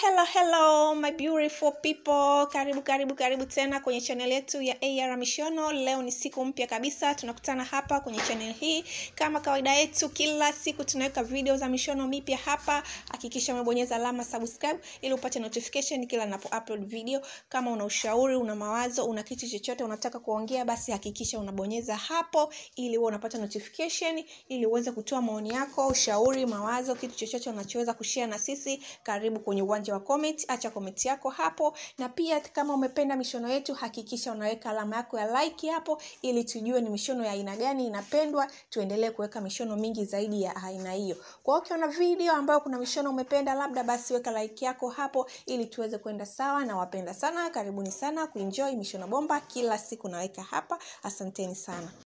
hello hello my beautiful people karibu karibu karibu tena kwenye channel yetu ya ar mishono leo ni siku mpya kabisa tunakutana hapa kwenye channel hii kama kawaida yetu kila siku tunaweka video za mishono mipya hapa hakikisha umebonyeza alama subscribe ili upate notification kila napo upload video kama una ushauri una mawazo una kitu chochote unataka kuongea basi hakikisha unabonyeza hapo ili uwe unapata notification ili uweze kutoa maoni yako ushauri mawazo kitu chochote unachoweza kushare na sisi karibu kwenye uwanja wa comment acha comment yako hapo na pia kama umependa mishono yetu hakikisha unaweka alama yako ya like hapo ili tujue ni mishono ya aina gani inapendwa tuendelee kuweka mishono mingi zaidi ya aina hiyo kwa hiyo ukiona video ambayo kuna mishono umependa labda basi weka like yako hapo ili tuweze kwenda sawa na wapenda sana karibuni sana kuenjoy mishono bomba kila siku naweka hapa asanteni sana